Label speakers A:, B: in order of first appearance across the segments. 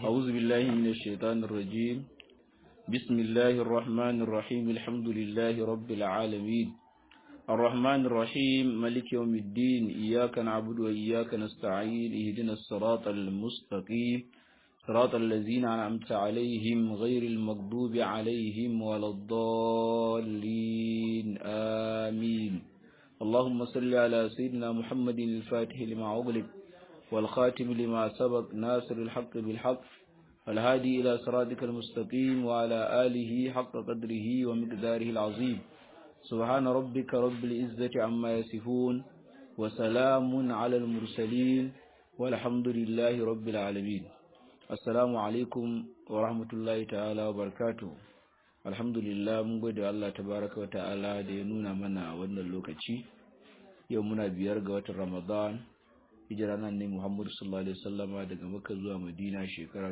A: أعوذ بالله من الشيطان الرجيم بسم الله الرحمن الرحيم الحمد لله رب العالمين الرحمن الرحيم ملك يوم الدين إياك نعبد وإياك نستعين اهدنا الصراط المستقيم صراط الذين أنعمت عليهم غير المغضوب عليهم ولا الضالين آمين اللهم صل على سيدنا محمد الفاتح لما أغلق والخاتم لما سبق ناصر الحق بالحق والهادي إلى صراطك المستقيم وعلى آله حق قدره ومقداره العظيم سبحان ربك رب العزة عما يصفون وسلام على المرسلين والحمد لله رب العالمين assalamu alaikum wa rahmatullahi ta'ala wa barakatuh alhamdulillah mun gode Allah tabaraka wa ta'ala da ya nuna mana wannan lokaci yau muna biyar ga watan ramadan hijira nan ne muhammadu sallallahu alaihi wasallama daga makka zuwa madina shekara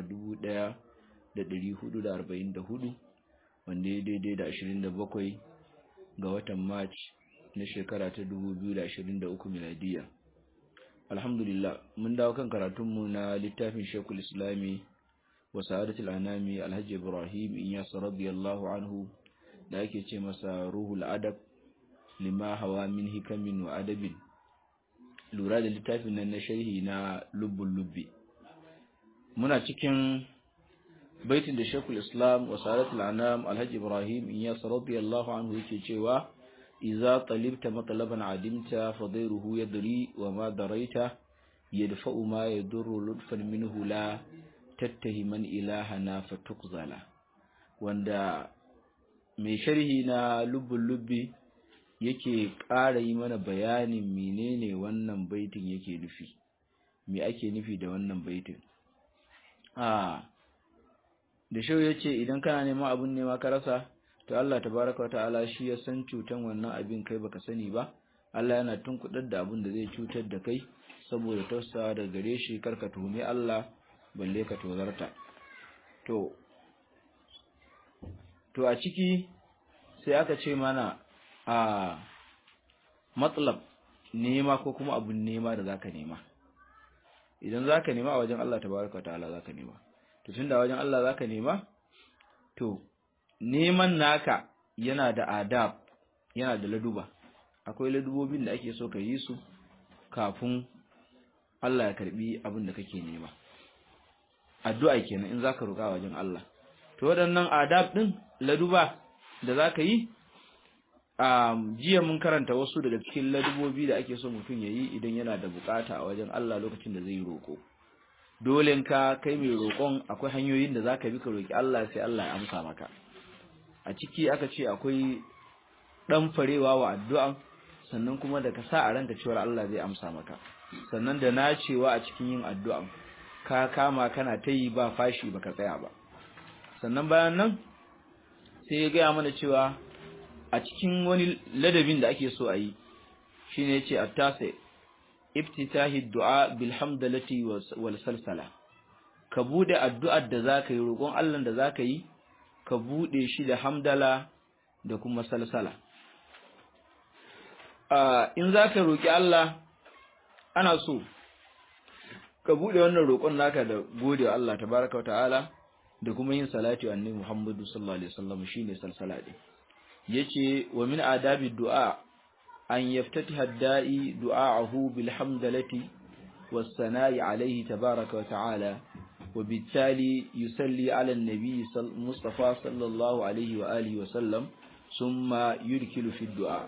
A: 1444 wanda ya daidai da 27 ga watan march na shekara ta 2023 miladiya alhamdulillah mun dawo kan karatunmu na littafin shekul islami wa sa'adatul anami alhaji ibrahim iyas radiyallahu anhu da ake ce masa ruhul adab lima hawa min hikamin wa adabin lura da littafin nan na sharhi na lubbul lubbi muna cikin baitin da shekul islam wa sa'adatul anam alhaji ibrahim iyas radiyallahu anhu yake cewa إذا طلبت مطلبا عدمت فضيره يدري وما دريت يدفع ما يضر لطفا منه لا تتهما إلهنا فتقزل wanda mai sharhi na lubbun lubbi yake ƙara yi mana bayanin menene wannan baitin yake nufi me ake nufi da wannan baitin a da shau ya ce idan kana neman abun nema ka rasa to Allah tabaraka wa ta'ala shi ya san cutan wannan abin kai baka sani ba Allah yana tunkudar da abin da zai cutar da kai saboda tausawa daga gare shi karka tuhumi Allah balle ka tozarta to to a ciki sai aka ce mana a matsalab nema ko kuma abun nema da zaka nema idan zaka nema a wajen Allah tabaraka wa ta'ala zaka nema to tunda wajen Allah zaka nema to neman naka yana da adab yana da laduba akwai ladubobin da ake so ka yi su kafin Allah ya karbi abin da kake nema addu'a kenan in zaka roƙa wajen Allah to waɗannan adab din laduba da zaka yi um, jiya mun karanta wasu daga cikin ladubobi da ake so mutum yayi idan yana da bukata a wajen Allah lokacin da zai roƙo dole ka kai mai roƙon akwai hanyoyin da zaka bi ka roƙi Allah sai Allah ya amsa maka a ciki aka ce akwai ɗan farewa wa addu'an sannan kuma da ka sa a ranka cewar Allah zai amsa maka sannan da nacewa a cikin yin addu'an ka kama kana ta yi ba fashi baka tsaya ba sannan bayan nan sai ya gaya mana cewa a cikin wani ladabin da ake so a yi shine yace attase iftitahi du'a bil hamdalati wal salsala ka bude addu'ar da zaka yi roƙon Allah da zaka yi ka buɗe shi da hamdala da kuma salsala. In za ka roƙi Allah, ana so, ka buɗe wannan roƙon naka da gode wa Allah ta baraka ta'ala da kuma yin salati wa annabi Muhammadu sallallahu Alaihi wasallam shi ne salsala ɗin. Ya ce, wa min adabi du'a, an yaftati hadda'i du'a'ahu bil hamdalati was sana'i alaihi tabaraka wa ta'ala وبالتالي يصلي على النبي المصطفى صلى الله عليه وآله وسلم ثم يركل في الدعاء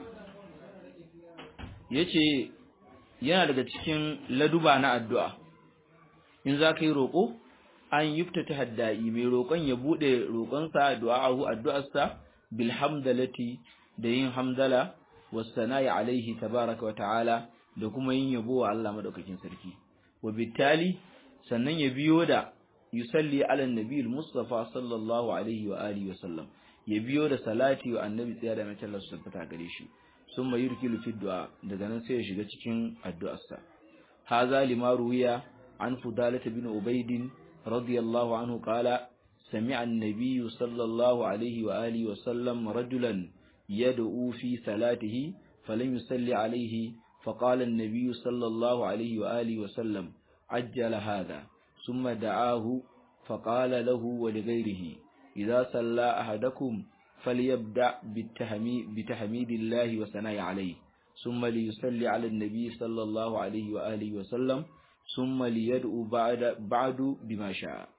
A: yace yana daga cikin laduba na addu'a in za ka yi roƙo an yuftata haddai mai roƙon ya buɗe roƙonsa du'a'ahu addu'arsa bil hamdalati da yin hamdala was sana'i alaihi tabaraka wa ta'ala da kuma yin yabo wa Allah madaukakin sarki wa bitali sannan ya biyo da yusalli ala annabi al-mustafa sallallahu alaihi wa alihi wa sallam ya biyo da salati wa annabi tsaya da mace Allah su tabbata gare shi summa yurkilu fi du'a daga nan sai ya shiga cikin addu'arsa hadha lima ruwiya an fudalah bin ubayd radiyallahu anhu qala sami'a an-nabiy sallallahu alaihi wa alihi wa sallam rajulan yad'u fi salatihi falam yusalli alaihi فقال النبي صلى الله عليه وآله وسلم عجل هذا ثم دعاه فقال له ولغيره إذا صلى أحدكم فليبدأ بتحميد الله وثناء عليه ثم ليصلي على النبي صلى الله عليه وآله وسلم ثم ليدعو بعد بعد بما شاء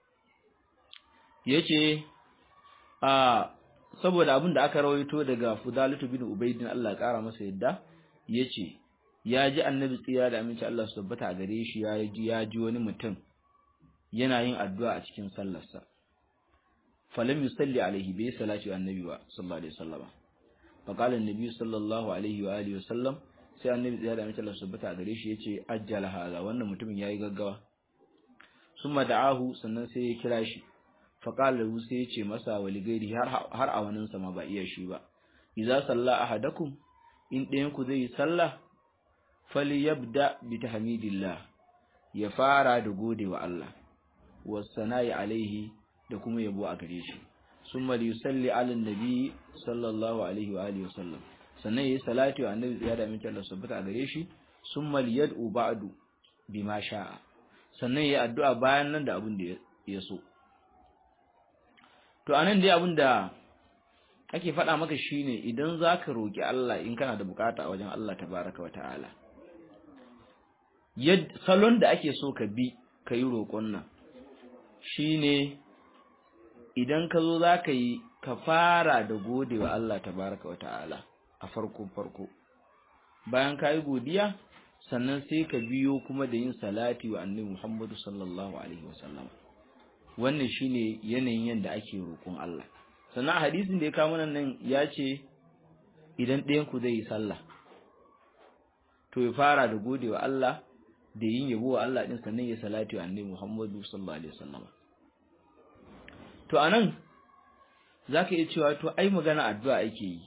A: yace a saboda abin da aka rawaito daga Fudalatu bin Ubaydin Allah ya kara masa yadda yace ya ji annabi tsira da aminci Allah su tabbata a gare shi ya ji ya ji wani mutum yana yin addu'a a cikin sallarsa falam yusalli alaihi bai salati annabi ba sallallahu alaihi wasallam fa qala annabi sallallahu alaihi wa alihi wasallam sai annabi tsira da aminci Allah su tabbata a gare shi yace ajjala hada wannan mutumin yayi gaggawa summa da'ahu sannan sai ya kira shi fa qala lahu sai yace masa waligairi har har a wannan sama ba iya shi ba idza salla ahadakum in ɗayan ku zai yi sallah falyabda bi tahmidillah ya fara da gode wa Allah wasana'i alaihi da kuma yabo a gare shi summa yusalli ala nabi sallallahu alaihi wa alihi wasallam sannan yayi salati wa annabi ya da min Allah subhanahu a gare shi summa yad'u ba'du bima sha'a sannan yayi addu'a bayan nan da abin da ya so to anan dai abin da ake faɗa maka shine idan zaka roki Allah in kana da bukata a wajen Allah tabaraka wa ta'ala yad salon da ake so ka bi kai roƙon nan shine idan ka zo zaka yi ka fara da godewa Allah tabaraka wa ta'ala a farkon farko bayan ka yi godiya sannan sai ka biyo kuma da yin salati wa annabi Muhammadu sallallahu alaihi wasallam wannan shine yanayin yanda ake roƙon Allah sannan a hadisin da ya kawo nan ya ce idan ɗayan ku zai yi sallah to ya fara da godewa Allah da yin yabo wa Allah din sannan ya salati wa annabi Muhammadu sallallahu alaihi wasallam to anan zaka iya cewa to ai magana addu'a ake yi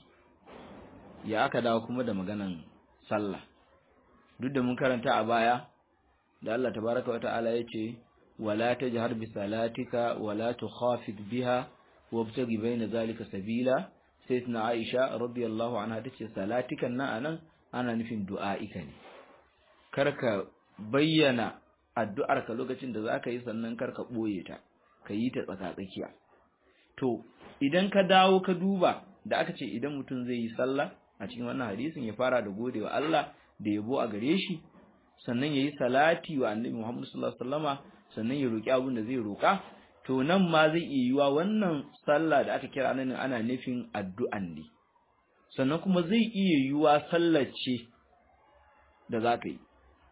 A: ya aka dawo kuma da maganan sallah duk da mun karanta a baya da Allah tabaraka wa ta'ala yace wala tajhar bi salatika wala tukhafid biha wabtaghi baina zalika sabila sayyidina Aisha radiyallahu anha tace salatikan nan anan ana nufin du'a'ika ne karka bayyana addu'ar ka lokacin da zaka yi sannan karka boye ta ka yi ta tsaka-tsakiya to idan ka dawo ka duba da aka ce idan mutum zai yi sallah a cikin wannan hadisin ya fara da godewa Allah da yabo a gare shi sannan yayi salati wa Annabi Muhammad sallallahu alaihi wasallama sannan ya roki abin da zai roka to nan ma zai iya yiwa wannan sallah da aka kira nan ana nufin addu'an ne sannan kuma zai iya yiwa sallar ce da zaka yi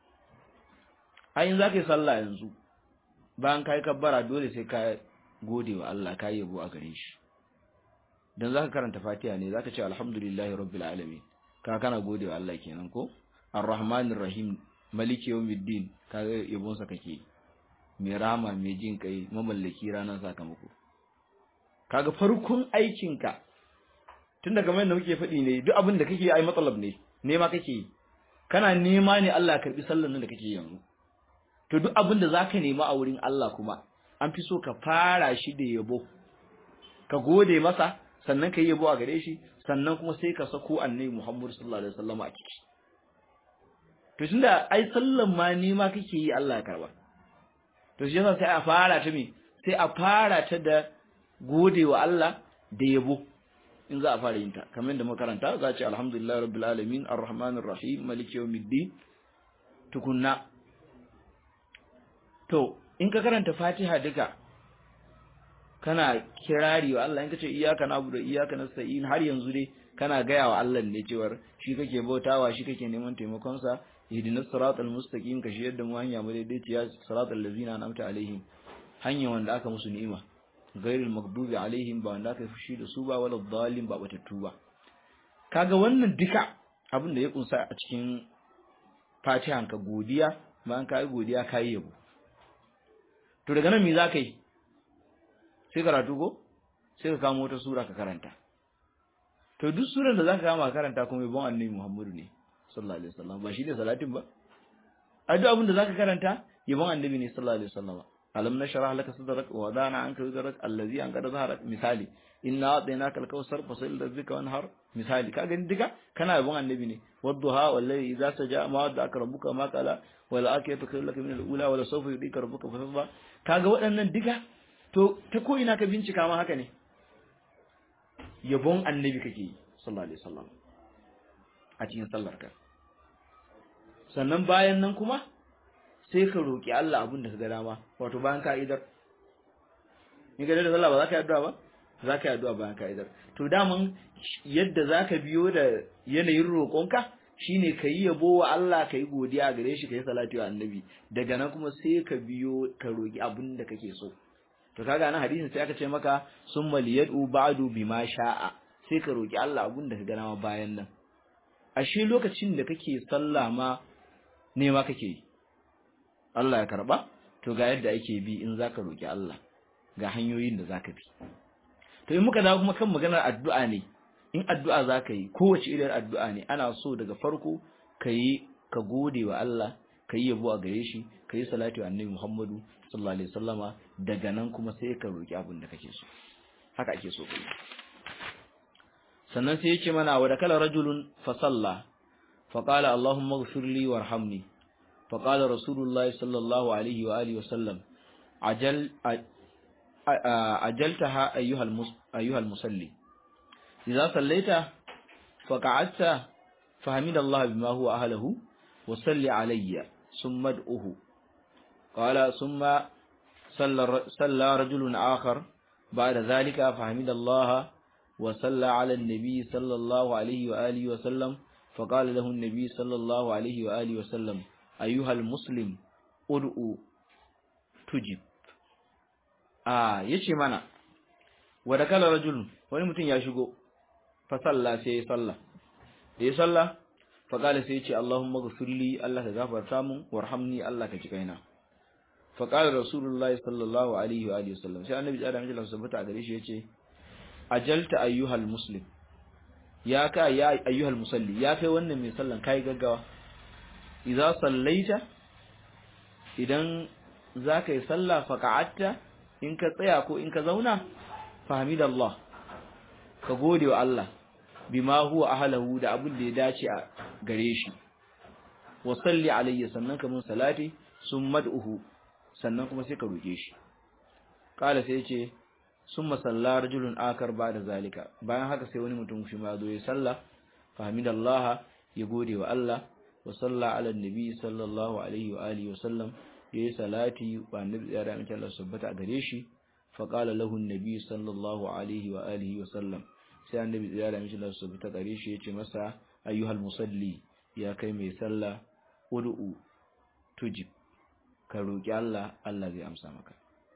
A: ayin zaka yi sallah yanzu bayan kai kabbara dole sai ka gode wa Allah ka yabo a gare shi dan zaka karanta Fatiha ne zaka ce alhamdulillahi rabbil alamin ka kana gode wa Allah kenan ko arrahmanir rahim maliki yawmiddin kaga yabon sa kake mai rama mai jin kai mamallaki ranar sakamako kaga farkon aikin ka tun daga mai da muke faɗi ne duk abin da kake ai matsalab ne nema kake kana nema ne Allah ya karbi sallan nan da kake yanzu to duk abin da zaka nema a wurin Allah kuma an fi so ka fara shi da yabo ka gode masa sannan ka yi yabo a gare shi sannan kuma sai ka sako annabi Muhammad sallallahu alaihi wasallam a ciki to tunda ai sallan ma ni ma kake yi Allah ya karba to shi yasa sai a fara ta me sai a fara ta da gode wa Allah da yabo in za a fara yin ta kamar da makaranta za a ce alhamdulillah rabbil alamin arrahmanir rahim maliki yawmiddin tukunna to in ka karanta Fatiha duka kana kirari wa Allah in kace iyyaka na'budu wa iyyaka nasta'in har yanzu dai kana gaya wa Allah ne cewar shi kake bautawa shi kake neman taimakon sa ihdinas siratal mustaqim ka shi yadda mu hanya mu daidaiciya siratal ladzina an'amta alaihim hanya wanda aka musu ni'ima ghairil maghdubi alaihim ba wanda aka fushi da su ba wala dhalim ba batattu ba kaga wannan duka abin da ya kunsa a cikin Fatihan ka godiya bayan ka yi godiya ka yi yabo to daga nan me za ka yi sai karatu ko sai ka kamo wata sura ka karanta to duk suran da zaka kama karanta kuma yabon annabi Muhammadu ne sallallahu alaihi wasallam ba shi ne salatin ba a duk abin da zaka karanta yabon annabi ne sallallahu alaihi wasallam alam nashrah laka sadrak wa wadana anka wizrak allazi an qad zaharak misali inna a'tainaka al-kawsar fasil rabbika wanhar misali ka gani duka kana yabon annabi ne wadduha wallahi idza saja ma wadda rabbuka ma qala wal akiyatu khairun laka min al-ula wala sawfa yudika rabbuka fatarda kaga waɗannan duka to ta ko ina ka bincika ma haka ne yabon annabi kake yi sallallahu alaihi wasallam a cikin sallar ka sannan bayan nan kuma sai ka roki Allah abin da ka ga dama wato bayan ka idar in ga da sallah ba za ka yi addu'a ba za ka yi addu'a bayan ka idar to daman yadda za ka biyo da yanayin roƙonka shine ka yi yabo wa Allah ka yi godiya gare shi ka yi salati wa annabi daga nan kuma sai ka biyo ka roki abin da kake so to kaga nan hadisin sai aka ce maka summa liyad'u ba'du bima sha'a sai ka roki Allah abun da ka ga ma bayan nan ashe lokacin da kake sallah ma ne ma kake yi Allah ya karba to ga yadda ake bi in zaka roki Allah ga hanyoyin da zaka bi to in muka dawo kuma kan maganar addu'a ne in addu'a zaka yi kowace irin addu'a ne ana so daga farko kayi ka gode wa Allah kayi yabo a gare shi kayi salatu wa annabi Muhammadu sallallahu alaihi wasallama daga nan kuma sai ka roki abin da kake so haka ake so kai sannan sai yace mana wa dakala rajulun fa salla fa qala allahumma ighfir li warhamni fa qala rasulullah sallallahu alaihi wa alihi wasallam ajal ajaltaha ayyuhal ayyuhal musalli idza sallaita fa qa'adta فحمد الله بما هو أهله وصلي علي ثم ادعه قال ثم صلى صلى رجل آخر بعد ذلك فحمد الله وصلى على النبي صلى الله عليه وآله وسلم فقال له النبي صلى الله عليه وآله وسلم أيها المسلم ادعو تجب آه يشي منا ودكال رجل wani mutum ya shigo fa salla sai ya salla ya salla fa kala sai ya ce Allahumma ghfirli Allah ka gafarta mun warhamni Allah ka ji kaina fa kala rasulullahi sallallahu alaihi wa alihi wasallam sai annabi da annabi sallallahu alaihi gare shi yace ajalta ayyuhal muslim ya ka ya ayyuhal musalli ya kai wannan mai sallan kai gaggawa idza sallaita idan zaka yi sallah fa ka'atta in ka tsaya ko in ka zauna fahimidallah ka gode wa Allah bima huwa ahlahu da abin da ya dace a gare shi wa salli alayhi sannan ka mun salati sun mad'uhu sannan kuma sai ka roke shi kala sai yace summa salla rajulun akar ba'da zalika bayan haka sai wani mutum shi ma zo ya salla fahimidallah ya gode wa Allah wa salla ala nabi sallallahu alaihi wa alihi wa sallam yayi salati wa annabi ya da mutum Allah subhanahu a gare shi fa qala lahu annabi sallallahu alaihi wa alihi wa sallam sai annabi ya da mutum Allah subhanahu a gare shi yace masa ayyuhal musalli ya kai mai sallah ud'u tujib ka roki Allah Allah zai amsa maka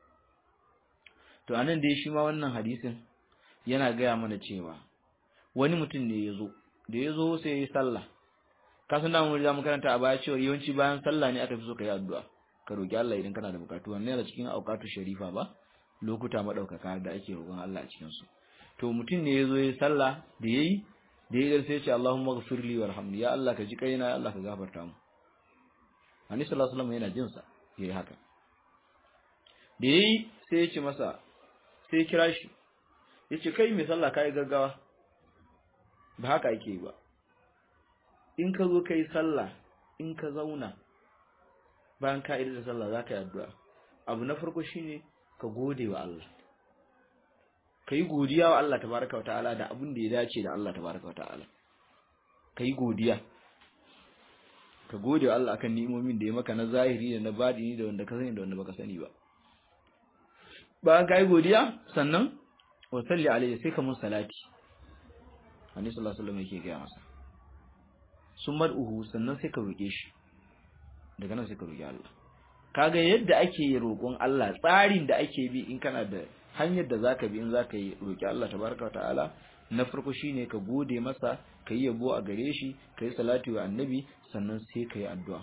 A: to anan dai shi ma wannan hadisin yana gaya mana cewa wani mutum ne ya zo da ya zo sai ya yi sallah ka san damu da mu karanta a baya cewa yawanci bayan sallah ne aka fi so ka yi addu'a ka roki Allah idan kana da bukatu wannan yana cikin auqatu sharifa ba lokuta madaukaka da ake roƙon Allah a cikin su to mutum ne ya zo ya yi sallah da yayi da ya sai ya ce Allahumma ghfirli warhamni ya Allah ka ji kaina ya Allah ka gafarta mu Annabi sallallahu alaihi wasallam yana jin sa yayi haka da yayi sai ya ce masa sai ya kira shi ya ce kai mai sallah kai gaggawa ba haka ake yi ba in ka zo kai sallah in ka zauna bayan ka da sallah za ka yi addu'a abu na farko shine ka gode wa Allah ka yi godiya wa Allah tabaraka wa ta'ala da abin da ya dace da Allah tabaraka wa ta'ala ka yi godiya ka gode wa Allah akan ni'imomin da ya maka na zahiri da na badini da wanda ka sani da wanda baka sani ba bayan ka yi godiya sannan wa salli alaihi sai ka mun salati Annabi sallallahu alaihi wasallam yake gaya masa sun mar'uhu sannan sai ka roke shi daga nan sai ka roki Allah kaga yadda ake roƙon Allah tsarin da ake bi in kana da hanyar da zaka bi in zaka yi roki Allah tabaraka ta'ala na farko shine ka gode masa ka yi yabo a gare shi ka yi salati wa annabi sannan sai ka yi addu'a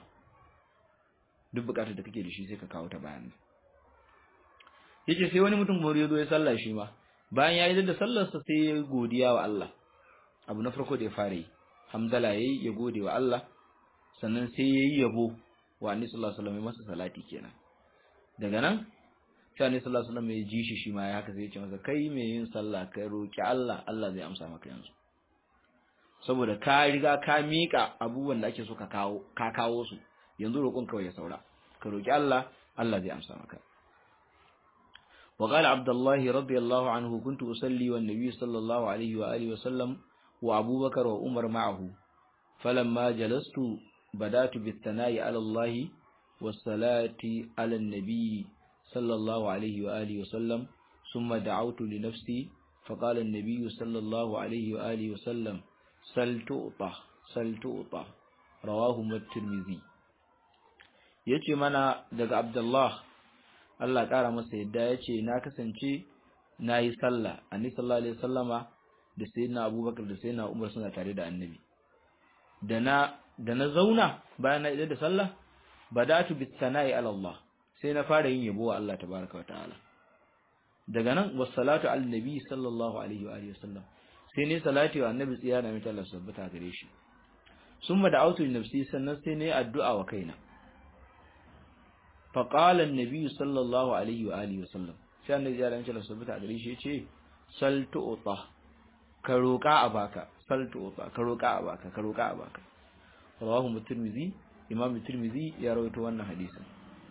A: duk bukatar da kake da shi sai ka kawo ta bayan yake sai wani mutum bari ya zo ya sallah shi ma bayan ya yi da sallarsa sai ya godiya wa Allah abu na farko da ya fara yi hamdala yayi ya gode wa Allah sannan sai yayi yabo wa annabi sallallahu alaihi wasallam masa salati kenan daga nan sai annabi sallallahu alaihi wasallam ya ji shi shi ma ya haka sai ya ce masa kai mai yin sallah kai roki Allah Allah zai amsa maka yanzu saboda ka riga ka mika abubuwan da ake so ka kawo ka kawo su yanzu roƙon kawai ya saura ka roki Allah Allah zai amsa maka وقال عبد الله رضي الله عنه كنت أصلي والنبي صلى الله عليه وآله وسلم وأبو بكر وعمر معه فلما جلست بدأت بالثناء على الله والصلاة على النبي صلى الله عليه وآله وسلم ثم دعوت لنفسي فقال النبي صلى الله عليه وآله وسلم سل تؤطى سل تؤطى رواه الترمذي yace mana daga Abdullah Allah ƙara masa yadda yace na kasance nayi sallah annabi sallallahu alaihi wasallama da sayyidina Abubakar da sayyidina Umar suna tare da annabi da na da na zauna bayan na idar da sallah badatu bis sana'i ala Allah sai na fara yin yabo wa Allah tabaraka wa ta'ala daga nan wassalatu ala nabi sallallahu alaihi wa alihi wasallam sai ne salati wa annabi tsiya na mita Allah sabbata gare shi summa da'awtu li nafsi sannan sai ne addu'a wa kaina fa qala an-nabi sallallahu alaihi wa alihi wasallam sai annabi ya rance Allah sabbata gare shi yace sal tu'ta ka roka a baka sal tu'ta ka roka a baka ka roka a baka rawahu tirmidhi imam tirmidhi ya rawaito wannan hadisin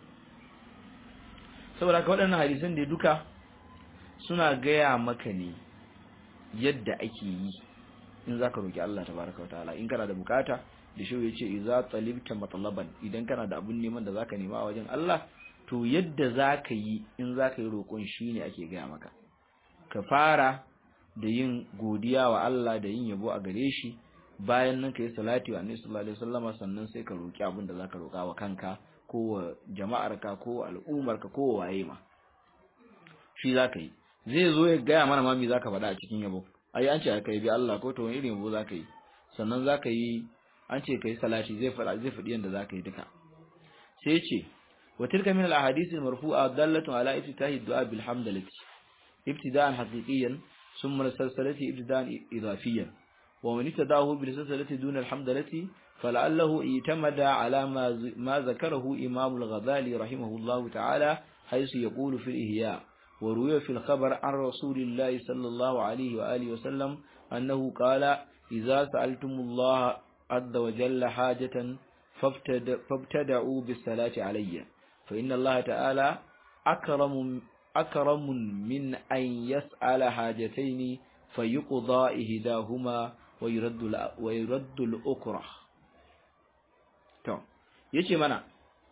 A: saboda ka waɗannan hadisan da duka suna gaya maka ne yadda ake yi in zaka roki Allah tabaraka wataala in kana da bukata da shi yace idza talibta matlaban idan kana da abun neman da zaka nema a wajen Allah to yadda zaka yi in zaka yi roƙon shine ake gaya maka ka fara da yin godiya wa Allah da yin yabo a gare shi bayan nan ka yi salati wa annabi sallallahu alaihi wasallama sannan sai ka roki abin da zaka roka wa kanka ko wa jama'arka ko wa al'ummarka ko wa waye ma shi zaka yi zai zo ya gaya mana ma me zaka faɗa a cikin yabo ai an ce ka yi bi Allah ko to wani irin yabo zaka yi sannan zaka yi an ce kai salati zai faɗa zai faɗi yanda zaka yi duka sai ce wa tilka min al ahadith al marfu'a dallatun ala iftitahi du'a bil hamdalati ibtida'an haqiqiyan thumma salsalati ibtida'an idafiyan ومن ابتداه بالسلسلة دون الحمدلة فلعله اعتمد على ما ما ذكره إمام الغزالي رحمه الله تعالى حيث يقول في الإحياء وروي في الخبر عن رسول الله صلى الله عليه وآله وسلم أنه قال إذا سألتم الله عز وجل حاجة فابتدعوا بالصلاة علي فإن الله تعالى أكرم أكرم من أن يسأل حاجتين فيقضى إهداهما ويرد ويرد الأخرى to yace mana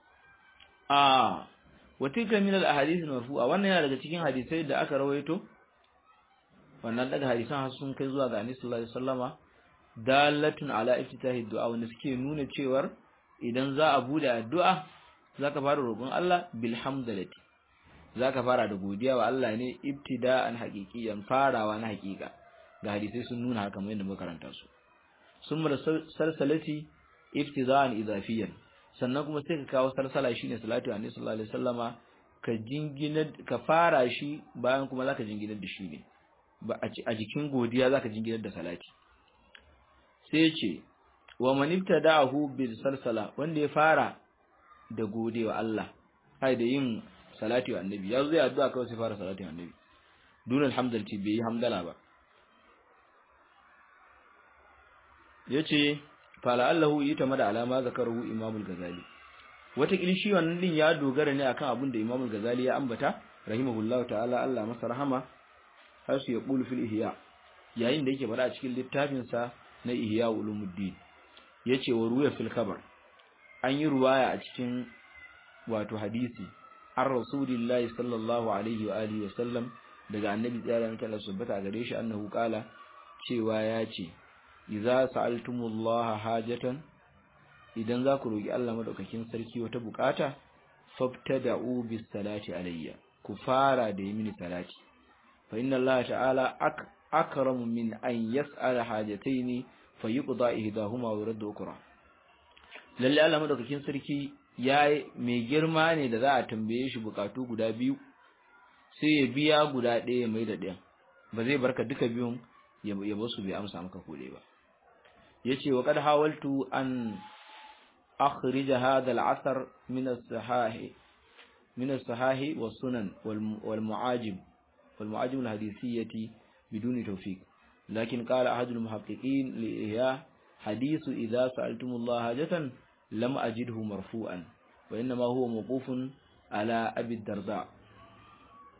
A: a watilka min al ahadith al marfu'a wannan yana daga cikin hadisai da aka rawaito wannan daga hadisan har sun kai zuwa ga Annabi sallallahu alaihi wasallama dalatun ala iftitahi du'a wanda suke nuna cewar idan za a bude addu'a zaka fara roƙon Allah bil hamdalati zaka fara da godiya wa Allah ne ibtida'an haqiqiyan farawa na haqiqa ga hadisai sun nuna haka mai da muka karanta su sun mara sarsalati iftizan idafiyan sannan kuma sai ka kawo sarsala shine salatu annabi sallallahu alaihi wasallama ka jingina ka fara shi bayan kuma zaka jinginar da shi ne ba a jikin godiya zaka jinginar da salati sai ce wa man ibtada'ahu bil salsala wanda ya fara da godewa Allah kai da yin salati wa annabi yazo zai addu'a kawai sai fara salati wa annabi dun alhamdulillah bai yi hamdala ba yace fala allahu yitamada alama zakaruhu imamul gazali wata shi wannan din ya dogara ne akan abin da imamul gazali ya ambata rahimahullahu ta'ala Allah masa rahama har su ya qulu fil ihya yayin da yake fada a cikin littafin sa na ihya ulumuddin yace wa ruya fil khabar an yi ruwaya a cikin wato hadisi an rasulillahi sallallahu alaihi wa alihi wa sallam daga annabi tsaya da Allah subhanahu gare shi annahu qala cewa ya ce idza sa'altumullaha hajatan idan za ku roki Allah madaukakin sarki wata bukata fabtada'u bis salati alayya ku fara da yi mini salati fa inna Allah ta'ala akramu min an yas'ala hajataini fayuqda ihdahuma wa yuraddu ukra lalle Allah madaukakin sarki yayi mai girma ne da za a tambaye shi bukatu guda biyu sai ya biya guda ɗaya mai da ɗayan ba zai barka duka biyun ya basu bai amsa maka kode ba yace wa qad hawaltu an akhrij hadha al-athar min as-sahih min as-sahih was-sunan wal-mu'ajib wal-mu'ajib al-hadithiyyah bidun tawfiq lakin qala ahad al-muhaqqiqin li ihya hadith idha sa'altum Allah hajatan lam ajidhu marfu'an wa inma huwa mawqufun ala abi darda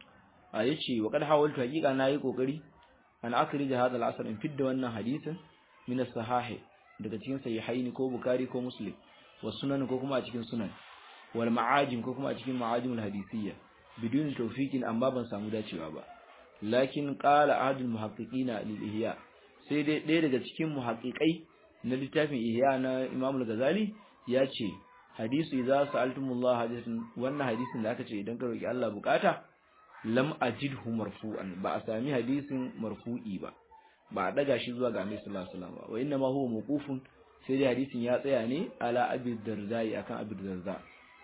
A: a yace wa kad hawaltu haqiqa nayi kokari an akhrij hadha al-asr in fidda wannan hadisin min as-sahih daga cikin sahihaini ko bukhari ko muslim wa sunan ko kuma a cikin sunan wal ma'ajim ko kuma a cikin ma'ajim al-hadisiyya bidun tawfiqin amma ban samu dacewa ba lakin qala ahadul muhaqqiqina lil ihya sai dai ɗaya daga cikin muhaqqiqai na littafin ihya na imam al-ghazali ya ce hadisu idza sa'altumullah hadithun wannan hadisin da aka ce idan ka roki Allah bukata lam ajidhu marfu'an ba a sami hadisin marfu'i ba ba a daga shi zuwa ga Annabi sallallahu alaihi wasallam ba wa inna ma huwa mawqufun sai dai hadisin ya tsaya ne ala abi darzai akan abi darza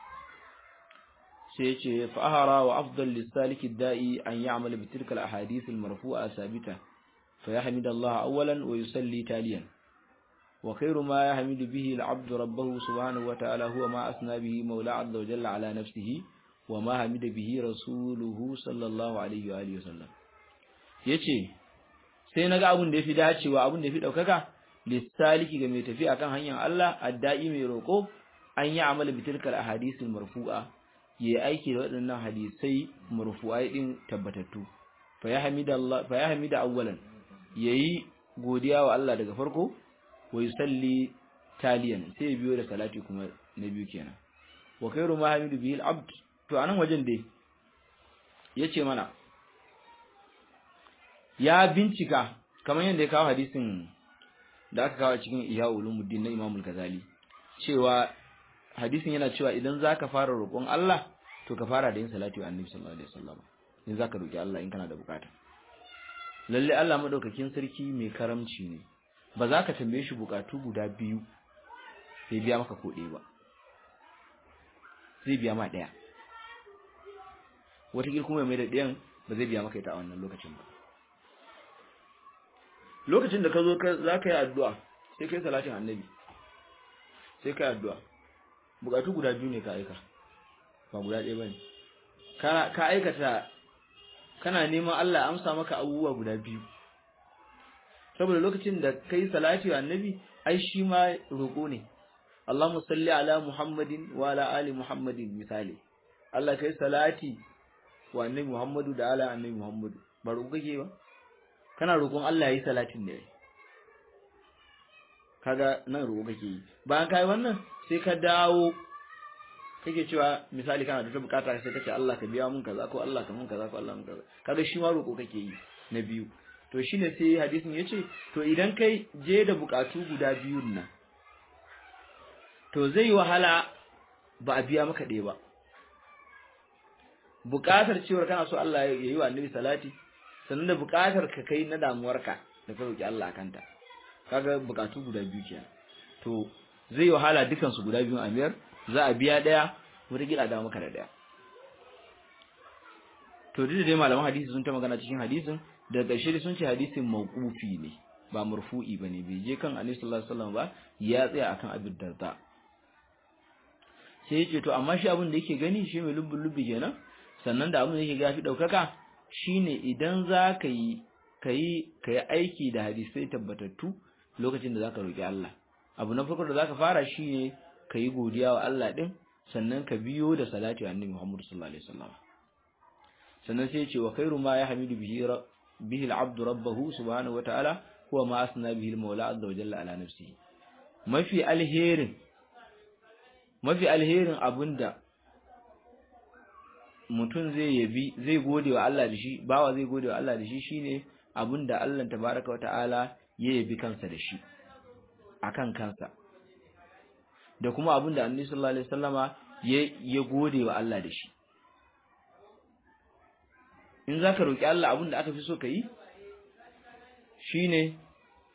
A: sai yace fa ahara wa afdal lisaliki da'i an ya'mal bi tilka al ahadith al marfu'a sabita fa yahmid Allah awwalan wa yusalli taliyan wa khairu ma yahmidu bihi al 'abdu rabbahu subhanahu wa ta'ala huwa ma asna bihi mawla 'azza wa jalla ala nafsihi wa ma hamida bihi rasuluhu sallallahu alaihi wa alihi wasallam yace sai naga abun da yafi dacewa abun da yafi daukaka lisaliki ga mai tafi akan hanyar Allah addai mai roko an yi amala bi tilkal ahadithul marfu'a yayi aiki da waɗannan hadisai marfu'ai din tabbatattu fa ya hamida Allah fa ya hamida awwalan yayi godiya wa Allah daga farko wa yusalli taliyan sai biyo da salati kuma na biyu kenan wa khairu ma hamidu bihi al-abd to anan wajen dai yace mana ya bincika kamar yadda ya kawo hadisin da aka kawo cikin Ihya Ulumuddin na Imam Al-Ghazali cewa hadisin yana cewa idan zaka fara roƙon Allah to ka fara da yin salati wa Annabi sallallahu alaihi wasallam in zaka roki Allah in kana da bukata lalle Allah madaukakin sarki mai karamci ne ba za ka tambaye shi bukatu guda biyu sai biya maka ko ba zai biya ma daya wata kuma mai da ɗayan ba zai biya maka ita a wannan lokacin ba lokacin da ka zo za ka yi addu'a sai kai salatin annabi sai ka yi addu'a bukatu guda biyu ne ka aika ba guda ɗaya ba ne ka aikata kana neman Allah amsa maka abubuwa guda biyu saboda lokacin da ka yi salati wa annabi ai shi ma roƙo ne Allahumma salli ala Muhammadin wa ala ali Muhammadin misali Allah kai salati wa annabi Muhammadu da ala annabi Muhammadu ba roƙo kake ba kana roƙon Allah yayi salatin ne kaga nan roƙo kake yi bayan kai wannan sai ka dawo kake cewa misali kana da ta bukata sai kace Allah ka biya mun kaza ko Allah ka mun kaza ko Allah mun kaza kaga shi ma roƙo kake yi na biyu to shine sai hadisin yace to idan kai je da bukatu guda biyun nan to zai wahala ba a biya maka ɗaya ba buƙatar cewar kana so Allah ya yi wa annabi salati sannan da buƙatar ka kai na damuwarka da ka roki Allah kanta kaga buƙatu guda biyu kenan to zai wahala dukan su guda biyun amiyar za a biya ɗaya wata gida da maka da ɗaya to duk da dai malaman hadisi sun ta magana cikin hadisin da ƙarshe sun ce hadisin mawqufi ne ba marfu'i bane bai je kan annabi sallallahu alaihi wasallam ba ya tsaya akan abin darda sai ya ce to amma shi abin da yake gani shi mai lubbun lubbi kenan sannan da abin da yake gafi daukaka shine idan za ka yi kai kai aiki da hadisai tabbatattu lokacin da zaka roki Allah abu na farko da zaka fara shine kai godiya wa Allah din sannan ka biyo da salati wa annabi Muhammad sallallahu alaihi wasallam sannan sai ya ce wa khairu ma yahmidu bihi bihi al-abdu rabbahu subhanahu wa ta'ala huwa ma asna bihi al-mawla azza wa jalla ala nafsihi mafi alherin mafi alherin abinda mutum zai yabi zai gode wa Allah da shi bawa zai gode wa Allah da shi shine abinda Allah tabaraka wa ta'ala ya yabi kansa da shi akan kansa da kuma abinda Annabi sallallahu alaihi wasallama ya ya gode wa Allah da shi in zaka roki Allah abinda aka fi so kai shine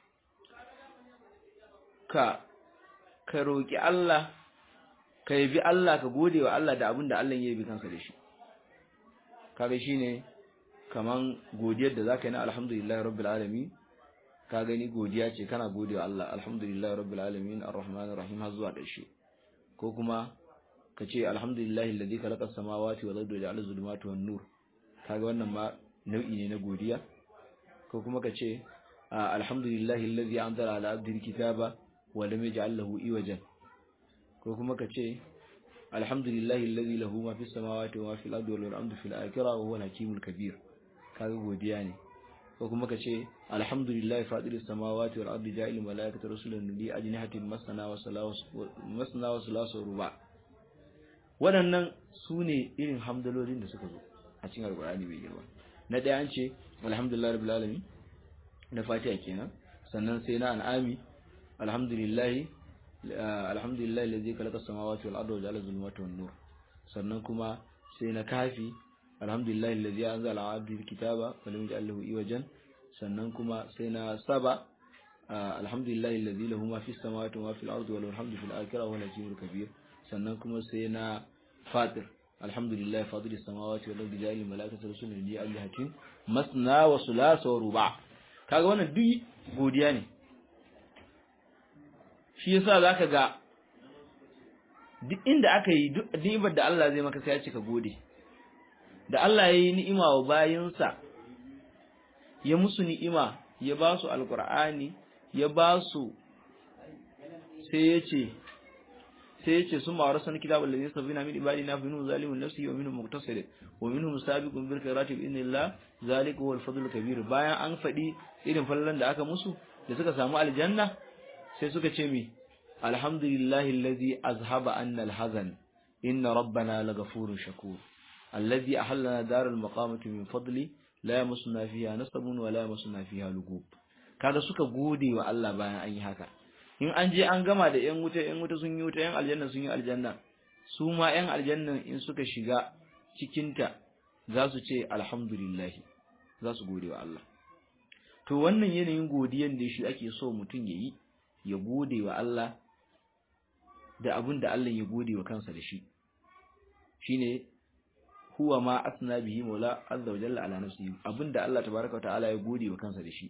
A: ka ka roki Allah ka yabi Allah ka gode wa Allah da abin da Allah ya yabi kansa da shi kaga shine kaman godiyar da zaka yi na alhamdulillahi rabbil alamin ka gani godiya ce kana gode wa Allah alhamdulillahi rabbil alamin arrahmanir rahim har zuwa ƙarshe ko kuma ka ce alhamdulillahi alladhi khalaqa as-samawati wal ardi wa ja'ala az-zulumati wan nur kaga wannan ma nau'i ne na godiya ko kuma ka ce alhamdulillahi alladhi anzala ala abdihi kitaba wa lam yaj'al lahu iwajan ko kuma ka ce alhamdulillahi alladhi lahu ma fis samawati wa ma fil ardi wal hamdu fil akhirah wa huwa al-hakimul kabir kaga godiya ne ko kuma ka ce alhamdulillahi fadiris samawati wal ardi ja'ilul malaikati rusulan li ajnihatin masana wa salasu masana wa salasu ruba waɗannan su ne irin hamdalolin da suka zo a cikin alqur'ani mai girma na ɗaya an ce alhamdulillahi rabbil alamin na fatiha kenan sannan sai na an'ami alhamdulillahi alhamdulillahi allazi khalaqa samawati wal arda wa ja'ala zulumati wan nur sannan kuma sai na kafi alhamdulillahi allazi anzala ala abdihi alkitaba wa lam yaj'al lahu iwajan sannan kuma sai na saba alhamdulillahi allazi lahu ma fis samawati wa ma fil ardi wa lahu alhamdu fil akhirati wa al kabir sannan kuma sai na fatir alhamdulillahi fatir samawati wal ardi ja'al malaikata rusulan li ajlihatin masna wa sulasa wa ruba kaga wannan duk godiya ne shi yasa zaka ga duk inda aka yi duk ni'imar da Allah zai maka sai ya ce ka gode da Allah ya yi ni'ima wa bayinsa ya musu ni'ima ya ba su alqur'ani ya ba su sai ya ce sai ya ce sun ma warasan kitabul ladhi sabina min ibadina fa minhum zalimun nafsi wa minhum muqtasid wa minhum sabiqun bil khairati bi idnillah zalika huwal fadlul kabir bayan an fadi irin fallan da aka musu da suka samu aljanna sai suka ce mi alhamdulillahi alladhi azhaba anna alhazan inna rabbana laghafurur shakur alladhi ahallana daral maqamati min fadli la yamasuna fiha nasabun wa la yamasuna fiha lugub kaga suka gode wa Allah bayan an yi haka in an je an gama da yan wuta yan wuta sun yi wuta yan aljanna sun yi aljanna su ma yan aljanna in suka shiga cikinta za su ce alhamdulillah za su gode wa Allah to wannan yanayin godiyan da shi ake so mutum yayi ya gode wa Allah da abin da Allah ya gode wa kansa da shi shine huwa ma asna bihi maula azza wa jalla ala nafsihi abinda Allah tabaaraka wa ta'ala ya gode wa kansa da shi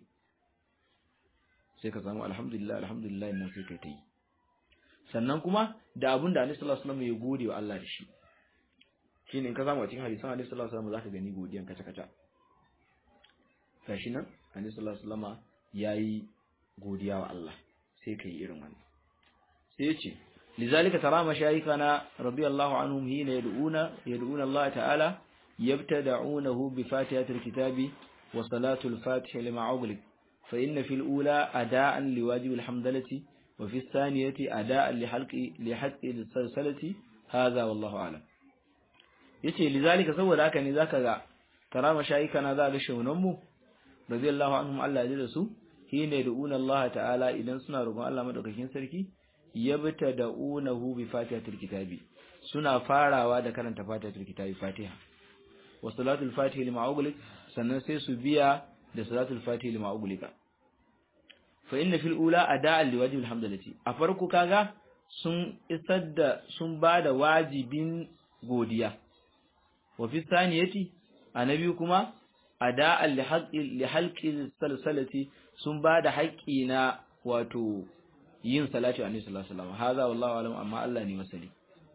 A: sai ka samu alhamdulillah alhamdulillah nan sai kai ta yi sannan kuma da abin da Annabi sallallahu alaihi wasallam ya gode wa Allah da shi shine in ka samu a cikin hadisan Annabi sallallahu alaihi wasallam zaka gani godiyan kaca kaca gashi nan Annabi sallallahu alaihi wasallam yayi godiya wa Allah sai kai irin wannan sai ya ce لذلك ترى مشايخنا رضي الله عنهم حين يدعون يدعون الله تعالى يبتدعونه بفاتحة الكتاب وصلاة الفاتح لما أغلق فإن في الأولى أداء لواجب الحمدلة وفي الثانية أداء لحلق لحق السلسلة هذا والله أعلم yace lizalika saboda haka ne zaka ga tara mashayikana za ga shaunan radiyallahu anhum Allah ya da su hine du'una Allah ta'ala idan suna roƙon Allah madaukakin sarki yabtada'unahu bi fatihatil kitabi suna farawa da karanta fatihatul kitabi fatiha wa salatul fatihi lima ughliq sannan sai su biya da salatul fatihi lima ughliqa fa inna fil ula ada'an liwajibil hamdalati a farko kaga sun isar da sun bada wajibin godiya wa fi saniyati annabi kuma ada'an li haqqi li halqi salsalati sun bada haƙƙi na wato yin salati annabi sallallahu alaihi wasallam haza wallahu alam amma Allah ne masali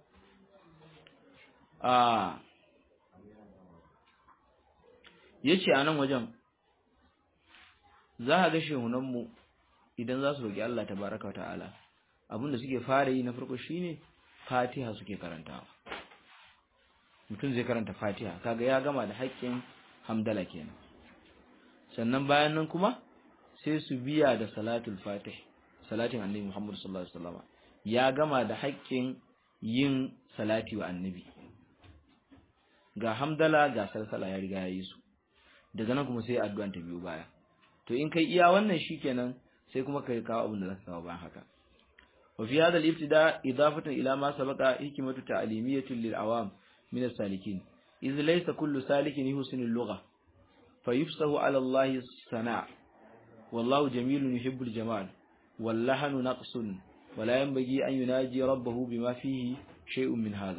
A: ah yace anan wajen za ka ga shehunan mu idan za su roki Allah tabaraka ta'ala abinda suke fara yi na farko shine Fatiha suke karantawa mutum zai karanta Fatiha kaga ya gama da haƙƙin hamdala kenan sannan bayan nan kuma sai su biya da salatul fatih salatin annabi Muhammad sallallahu alaihi wasallam ya gama da haƙƙin yin salati wa annabi ga hamdala ga salsala ya riga ya yi su daga nan kuma sai addu'an ta biyo baya to in kai iya wannan shikenan sai kuma kai kawo abin da zaka kawo bayan haka wa fi hadha al-ibtida idafatan ila ma sabaqa hikmatu ta'limiyatun lil awam min as-salikin idh laysa kullu salikin yuhsinu al-lugha fayufsahu ala Allah sana' wallahu jamilun yuhibbul jamal واللحن نقص ولا ينبغي أن يناجي ربه بما فيه شيء من هذا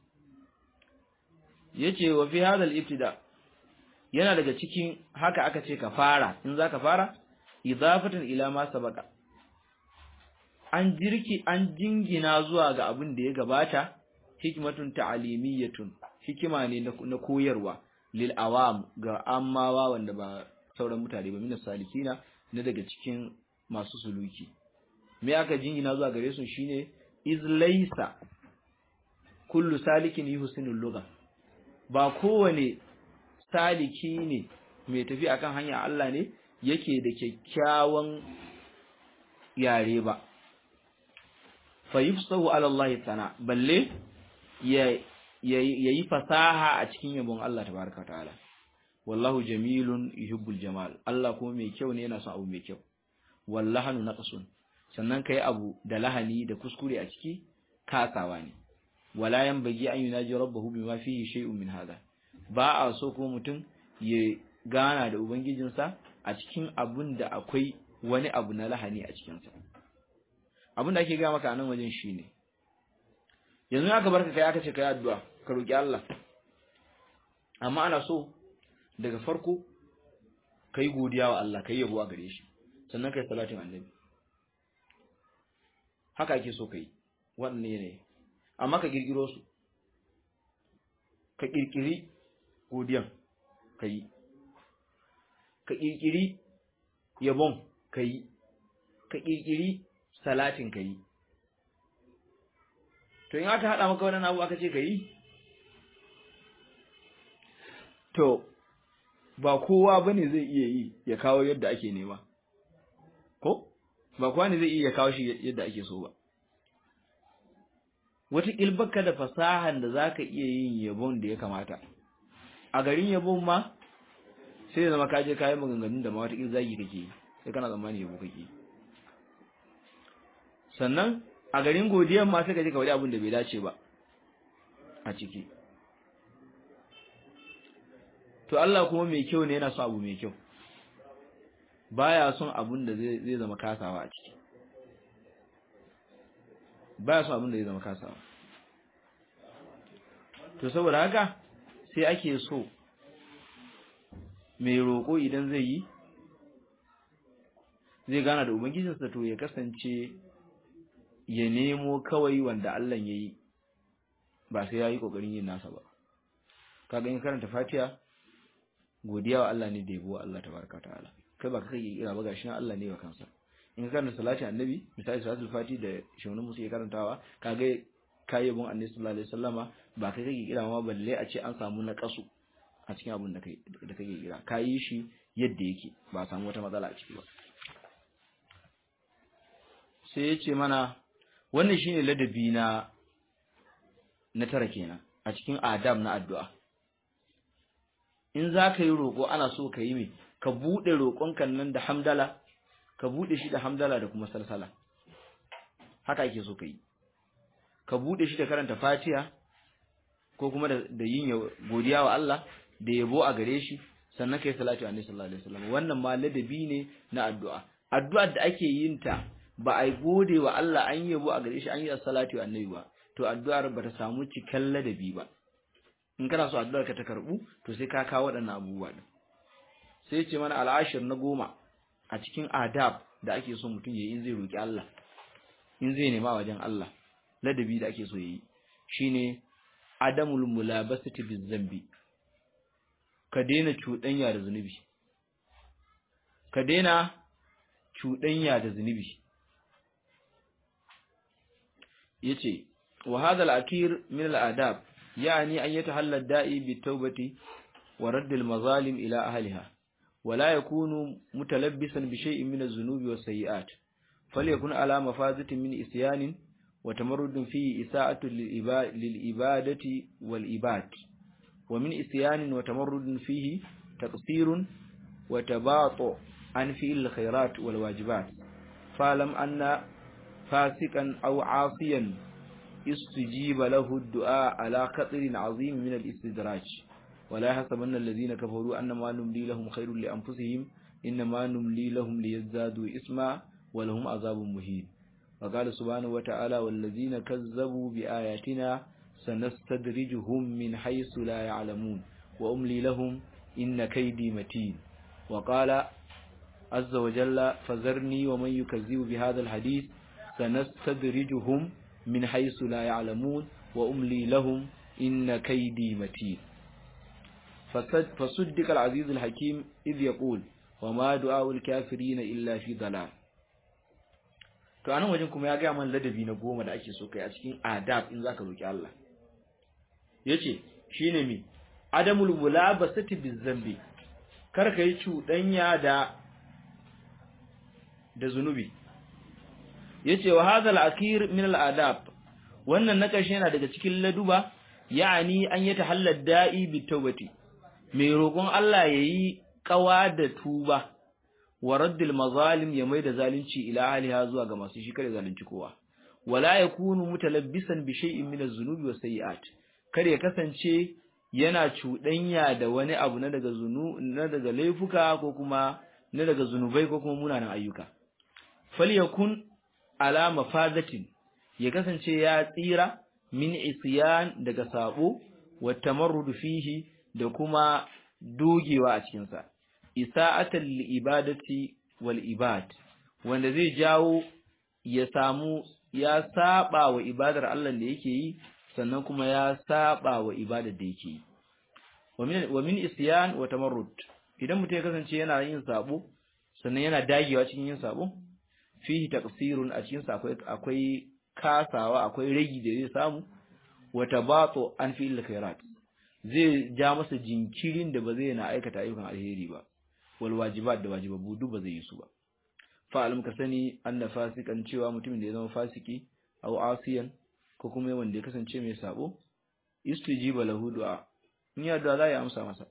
A: yace wa fi hadha al-ibtida yana daga cikin haka aka ce ka fara in zaka fara idafatan ila ma sabaka an jirki an jingina zuwa ga abin da ya gabata hikmatun ta'alimiyatun hikima ne na koyarwa lil awam ga ammawa wanda ba sauran mutane ba min salikina na daga cikin masu suluki me aka jingina zuwa gare su shine iz laysa kullu salikin yuhsinul lugha ba kowane saliki ne mai tafi akan hanya Allah ne yake da kyakkyawan yare ba fa yufsahu ala Allah sana balle ya yayi fasaha a cikin yabon Allah tabaraka ta'ala wallahu jamilun yuhibbul jamal Allah kuma mai kyau ne yana son abu mai kyau wallahanu naqsun sannan kai abu da lahani da kuskure a ciki kasawa ne wala yanbaghi an yunaji rabbahu bima fihi shay'un min hada ba a so ko mutum ya gana da ubangijinsa a cikin abun da akwai wani abu na lahani a cikin sa abin da ake ga maka a nan wajen shine yanzu aka barka kai aka ce kai addu'a ka roki Allah amma ana so daga farko kai godiya wa Allah kai yabo a gare shi sannan kai salatin annabi haka ake so kai wannan ne amma ka girgiro su ka kirkiri godiyan kai ka kirkiri yabon kai ka kirkiri salatin kai to in aka hada maka wannan abu aka ce kai to ba kowa bane zai iya yi ya kawo yadda ake nema ko ba kowa ne zai iya kawo shi yadda ake so ba wata kilbaka da fasahan da zaka iya yin yabon da ya kamata a garin yabon ma sai zama ka je kayan maganganun da ma wata zagi kake sai kana tsammani yabo kake sannan a garin godiyan ma sai ka je ka wadi abin da bai dace ba a ciki to Allah kuma mai kyau ne yana son abu mai kyau baya son abun da zai zama kasawa a ciki baya son abun da zai zama kasawa to saboda haka sai ake so mai roƙo idan zai yi zai gana da ubangijinsa to ya kasance ya nemo kawai wanda Allah ya yi ba sai ya yi ƙoƙarin yin nasa ba kaga in karanta fatiha godiya wa Allah ne da yabo Allah tabaraka ta'ala kai ba kai kira ba gashi nan Allah ne wa kansa in ka karanta salati annabi misali salatul fati da shaunin musu ke karantawa kaga kai yabon annabi sallallahu alaihi wasallama ba kai kake kira ma balle a ce an samu na kasu a cikin abin da kai da kake kira kai shi yadda yake ba samu wata matsala a ciki ba sai ya ce mana wannan shine ladabi na na tara kenan a cikin adab na addu'a in za ka yi roƙo ana so ka yi mai ka buɗe roƙonka nan da hamdala ka buɗe shi da hamdala da kuma salsala haka ake so ka yi ka buɗe shi da karanta fatiha ko kuma da yin godiya wa Allah da yabo a gare shi sannan kai salatu annabi sallallahu alaihi wasallam wannan ma ladabi ne na addu'a addu'ar da ake yin ta ba a gode wa Allah an yabo a gare shi an yi salatu annabi ba to addu'ar ba ta samu cikan ladabi ba in kana so addu'ar ka ta karbu to sai ka kawo waɗannan abubuwa din sai ce mana al'ashir na goma a cikin adab da ake so mutum yayi in zai roki Allah in zai nema wajen Allah ladabi da ake so yayi shine adamul mulabasati bizambi ka daina cuɗanya da zunubi ka daina cuɗanya da zunubi yace wa hadha al-akir min al-adab يعني أن يتحلى الداعي بالتوبة ورد المظالم إلى أهلها ولا يكون متلبسا بشيء من الذنوب والسيئات فليكن على مفازة من إسيان وتمرد فيه إساءة للإبادة والإباد ومن إسيان وتمرد فيه تقصير وتباطؤ عن فعل الخيرات والواجبات فاعلم أن فاسقا أو عاصيا استجيب له الدعاء على خطر عظيم من الاستدراج ولا يحسبن الذين كفروا أنما نملي لهم خير لأنفسهم إنما نملي لهم ليزدادوا إثما ولهم عذاب مهين وقال سبحانه وتعالى والذين كذبوا بآياتنا سنستدرجهم من حيث لا يعلمون وأملي لهم إن كيدي متين وقال عز وجل فذرني ومن يكذب بهذا الحديث سنستدرجهم من حيث لا يعلمون وأملي لهم إن كيدي متين فصدق العزيز الحكيم إذ يقول وما دعاء الكافرين إلا في ضلال to anan wajen kuma ya gaya man ladabi na goma da ake so kai a cikin adab in zaka roki Allah yace shine mi adamul mulabasati bizambi kar ka yi cuɗanya da da zunubi yace wa hadha al-akhir min al-adab wannan na ƙarshe yana daga cikin laduba ya'ani an yi tahallal da'i bi tawbati mai roƙon Allah yayi kawa da tuba wa raddil mazalim ya maida zalunci ila aliha zuwa ga masu shi kare zalunci kowa wala yakunu mutalabbisan bi shay'in min az-zunubi was sayi'at kar ya kasance yana cuɗanya da wani abu na daga zunu na daga laifuka ko kuma na daga zunubai ko kuma munanan ayyuka falyakun ala mafadatin ya kasance ya tsira min isyan daga sabo wa tamarrud fihi da kuma dogewa a cikin sa isa'atan li ibadati wal ibad wanda zai jawo ya samu ya saba wa ibadar Allah da yake yi sannan kuma ya saba wa ibadar da yake yi wa min isyan wa tamarrud idan mutum ya kasance yana yin sabo sannan yana dagewa cikin yin sabo fihi taqsirun a cikin sa akwai akwai kasawa akwai ragi da zai samu wa tabatu an fi'il khairat zai ja masa jinkirin da ba zai na aikata ayyukan alheri ba wal wajibat da wajibabu duk ba zai yi su ba fa alim ka sani anna fasikan cewa mutumin da ya zama fasiki aw asiyan ko kuma wanda ya kasance mai sabo istijiba lahu du'a in ya da za ya amsa masa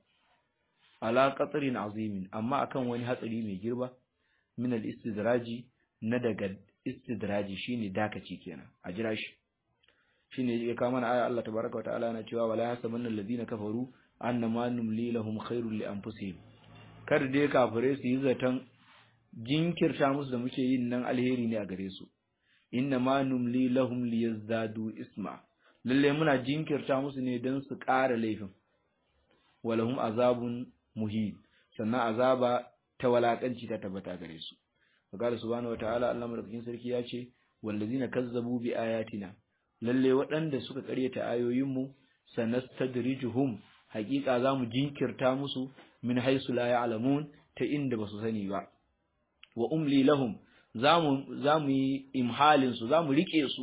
A: ala qatrin azimin amma akan wani hatsari mai girba min al istidraji na daga istidraji shine dakaci kenan a jira shi shine ya kawo mana aya Allah tabaraka wa ta'ala yana cewa wala yasabanna alladhina kafaru annama numli lahum khairul li anfusihim kar dai kafire su yi zaton jinkirta musu da muke yin nan alheri ne a gare su inna ma numli lahum liyazdadu isma lalle muna jinkirta musu ne don su ƙara laifin walahum azabun muhin sannan azaba ta walakanci ta tabbata gare su qala subhanahu wataala Allah madaukakin sarki ya ce wallazina kazzabu bi ayatina lalle waɗanda suka ƙaryata ayoyinmu sanastadrijuhum haƙiƙa zamu jinkirta musu min haisu la ya'lamun ta inda basu sani ba wa umli lahum zamu zamu yi imhalin su zamu rike su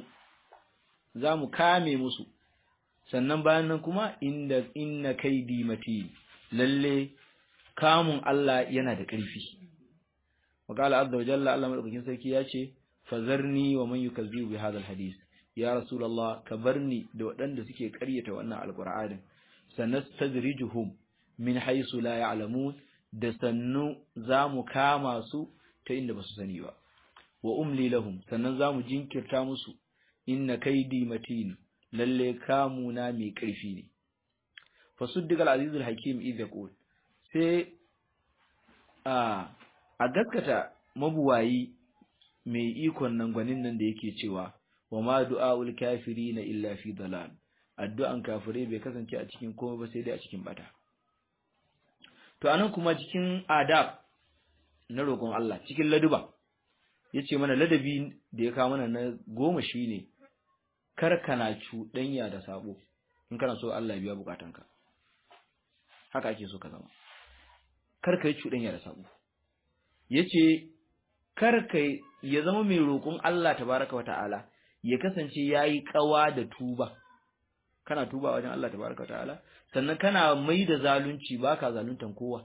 A: zamu kame musu sannan bayan nan kuma inda inna kaidi mati lalle kamun Allah yana da ƙarfi wakala azza wa jalla Allah madaukakin sarki ya ce fazarni wa man yukazzibu bi hadha alhadith ya rasulullah ka barni da waɗanda suke ƙaryata wannan alqur'anin sanastadrijuhum min haythu la ya'lamun da sannu zamu kama su ta inda basu sani ba wa umli lahum sannan zamu jinkirta musu inna kaidi matin lalle kamuna mai ƙarfi ne fasuddiq al-aziz al-hakim idh yaqul sai a a gaskata mabuwayi mai ikon nan gwanin nan da yake cewa wa ma du'aul kafirina illa fi dalal addu'an kafirai bai kasance a cikin komai ba sai dai a cikin bata to anan kuma cikin adab na roƙon Allah cikin laduba yace mana ladabi da ya kawo mana na goma shine kar kana cuɗanya da sabo in kana so Allah ya biya bukatanka haka ake so ka zama kar ka yi cuɗanya da sabo yace kar ka ya zama mai roƙon Allah tabaraka wa ta'ala ya kasance yayi kawa da tuba kana tuba wajen Allah tabaraka wa ta'ala sannan kana mai da zalunci baka zaluntan kowa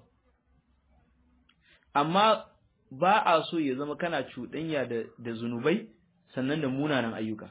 A: amma ba a so ya zama kana cuɗanya da da zunubai sannan da munanan ayyuka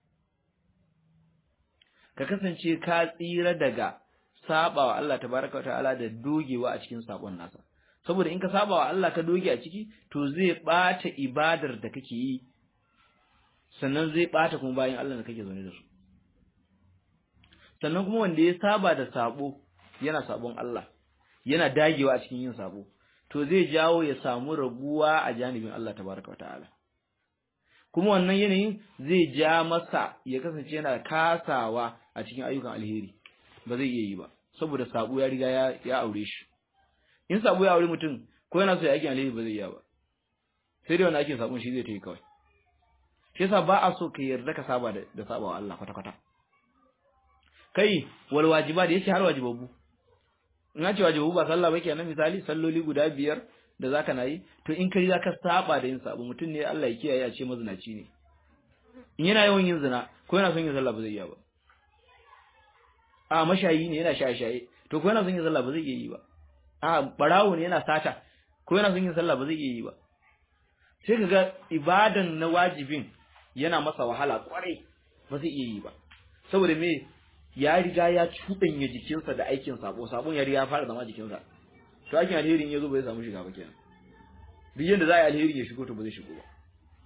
A: ka kasance ka tsira daga sabawa Allah tabaraka wa ta'ala da dogewa a cikin sabon nasa saboda in ka saba wa Allah ka doge a ciki to zai bata ibadar da kake yi sannan zai bata kuma bayan Allah da kake zaune da su sannan kuma wanda ya saba da sabo yana sabon Allah yana dagewa a cikin yin sabo to zai jawo ya samu raguwa a janibin Allah tabaraka wa ta'ala kuma wannan yanayin zai ja masa ya kasance yana kasawa a cikin ayyukan alheri ba zai iya yi ba saboda sabo ya riga ya ya aure shi in sabo ya aure mutum ko yana so ya aikin alheri ba zai iya ba sai dai wani aikin sabon shi zai ta yi kawai shi yasa ba a so ka yarda ka saba da da saba wa Allah kwata kwata kai wal wajiba da yace har wajibabu in ce wajibabu ba sallah ba kenan misali salloli guda biyar da zaka na yi to in kai zaka saba da yin sabo mutum ne Allah ya kiyaye a ce mazinaci ne in yana yawan yin zina ko yana son yin sallah ba zai iya ba a mashayi ne yana shaye-shaye to ko yana son yin sallah ba zai iya yi ba a barawo ne yana sata ko yana son yin sallah ba zai iya yi ba sai kaga ibadan na wajibin yana masa wahala kwarai ba zai iya yi ba saboda me ya riga ya cuɗanya jikinsa da aikin sabo sabon ya riga ya fara zama jikinsa to aikin alherin ya zo ba zai samu shiga ba kenan duk yanda za a yi alherin ya shigo to ba zai shigo ba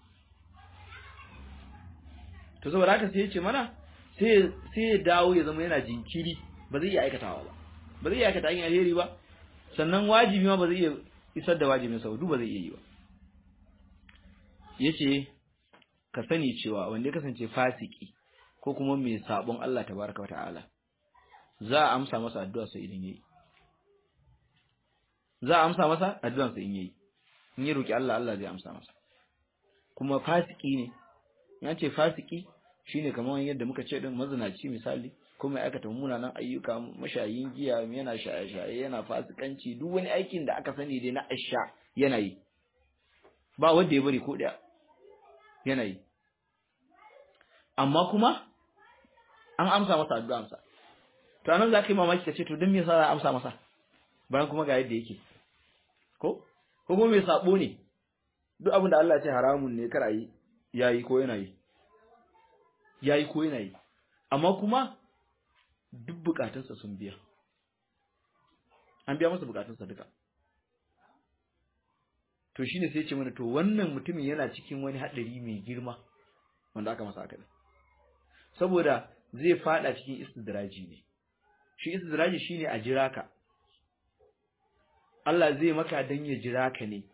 A: to saboda haka sai ya ce mana sai sai ya dawo ya zama yana jinkiri ba zai iya aikatawa ba ba zai iya aikata aikin alheri ba sannan wajibi ma ba zai iya isar da wajibin sa duk ba zai iya yi ba yace ka sani cewa wanda ya kasance fasiki ko kuma mai sabon Allah tabaraka wa ta'ala za a amsa masa addu'a sai idan yayi za a amsa masa addu'an sa in yayi in ya roki Allah Allah zai amsa masa kuma fasiki ne ya ce fasiki shine kamar yadda muka ce din mazinaci misali kuma aikata munanan ayyuka mashayin giya yana shaye-shaye yana fasikanci duk wani aikin da aka sani dai na asha yana yi ba wanda ya bari ko daya yana yi amma kuma an amsa masa addu'ansa to anan za ka yi mamaki ka ce to don me yasa za a amsa masa bayan kuma ga yadda yake ko ko kuma mai sabo ne duk abin da Allah ya ce haramun ne kar a yi yayi ko yana yi yayi ko yana yi amma kuma duk bukatunsa sun biya an biya masa bukatunsa duka to shine sai ce mana to wannan mutumin yana cikin wani hadari mai girma wanda aka masa haka saboda zai fada cikin istidraji ne shi istidraji shine a jira ka Allah zai maka dan ya jira ka ne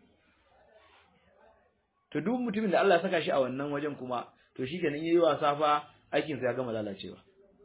A: to duk mutumin da Allah ya saka shi a wannan wajen kuma to shikenan yayi wasa fa aikin sa ya gama lalacewa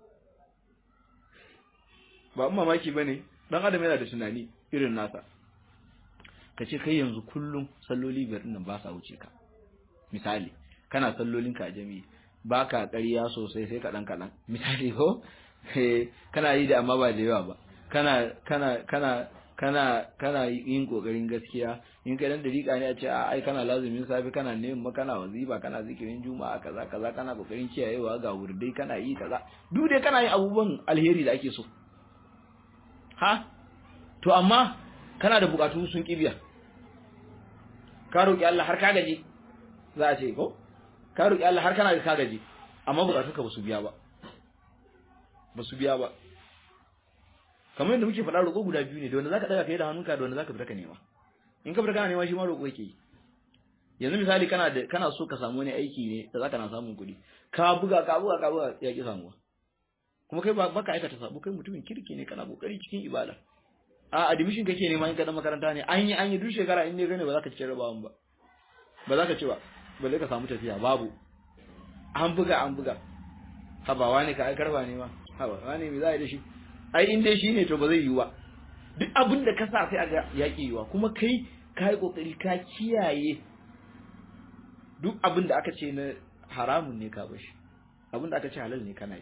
A: ba amma mamaki bane dan adam yana da tunani irin nasa kace kai yanzu kullum salloli biyar din nan ba sa wuce ka misali kana sallolin ka a jami'i baka ƙarya sosai sai kaɗan kaɗan misali ko kana yi da amma ba da yawa ba kana kana kana kana kana yin kokarin gaskiya in kai dan dariƙa ne a ce a ai kana lazumin safi kana neman kana wazifa kana zikirin juma'a kaza kaza kana kokarin kiyayewa ga wurdai kana yi kaza duk dai kana yin abubuwan alheri da ake so ha to amma kana da bukatu sun kibiya ka roki Allah har ka gaji za a ce ko ka roki Allah har kana da ka gaji amma bukatunka ba su biya ba ba su biya ba kamar yadda muke faɗa roƙo guda biyu ne da wanda zaka daga kai da hannunka da wanda zaka fita ka nema in ka fita kana nema shi ma roƙo yake yanzu misali kana da kana so ka samu wani aiki ne da zaka na samun kuɗi ka buga ka buga ka buga ya ki samuwa kuma kai ba ka aikata sabo kai mutumin kirki ne kana kokari cikin ibada a admission kake nema in ka dan makaranta ne an yi an yi duk shekara in ne gane ba za ka ci rabawan ba ba za ka ci ba balle ka samu tafiya babu an buga an buga habawa ne ka aikar ba ne ma habawa ne me za a yi da shi ai in dai shine to ba zai yiwu ba duk abin da ka sa sai a ga yaki yiwa kuma kai ka yi kokari ka kiyaye duk abin da aka ce na haramun ne ka bashi abin da aka ce halal ne kana yi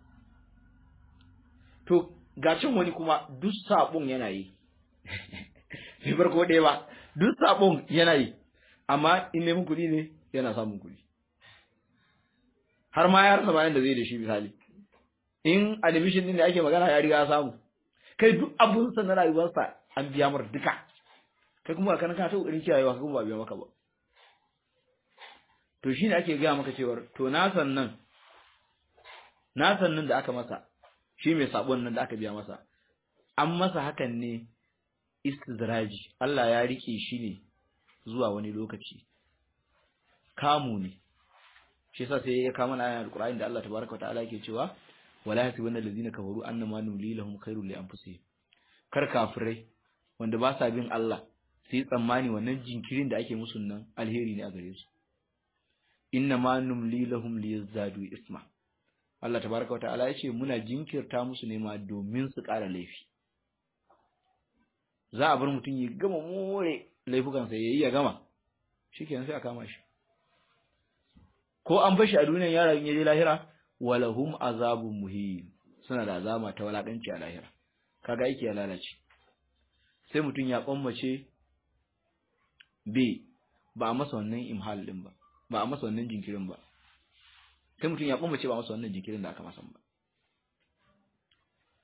A: to ga cin wani kuma duk sabon yana yi bai bar ko ɗaya ba duk sabon yana yi amma in neman kuɗi ne yana samun kuɗi har ma ya rasa bayan da zai da shi misali in admission din da ake magana ya riga ya samu kai duk abun sa na rayuwarsa an biya mar duka kai kuma kana kana ta kokarin kiyayewa kuma ba biya maka ba to shine ake gaya maka cewar to na sannan na sannan da aka masa shi mai sabon nan da aka biya masa an masa hakan ne istidraji Allah ya rike shi ne zuwa wani lokaci kamu ne shi yasa sai ya kama na ayatul Qur'ani da Allah tabaraka wa ta'ala yake cewa wala yasibanna allazina kafaru annama nuli lahum khairul li anfusihim kar kafirai wanda ba sa bin Allah sai tsammani wannan jinkirin da ake musu nan alheri ne a gare su inna ma numli lahum liyazdadu isma Allah tabaraka wataala yace muna jinkirta musu ne ma domin su ƙara laifi za a bar mutum ya gama more laifukan sa yayi ya gama shikenan sai a kama shi ko an bashi a duniyar yaron ya je lahira walahum azabun muhim suna da azama ta walakanci a lahira kaga aiki ya lalace sai mutum ya kwammace b ba a masa wannan imhal din ba ba a masa wannan jinkirin ba sai mutum ya kwammace ba a masa wannan jinkirin da aka masa ba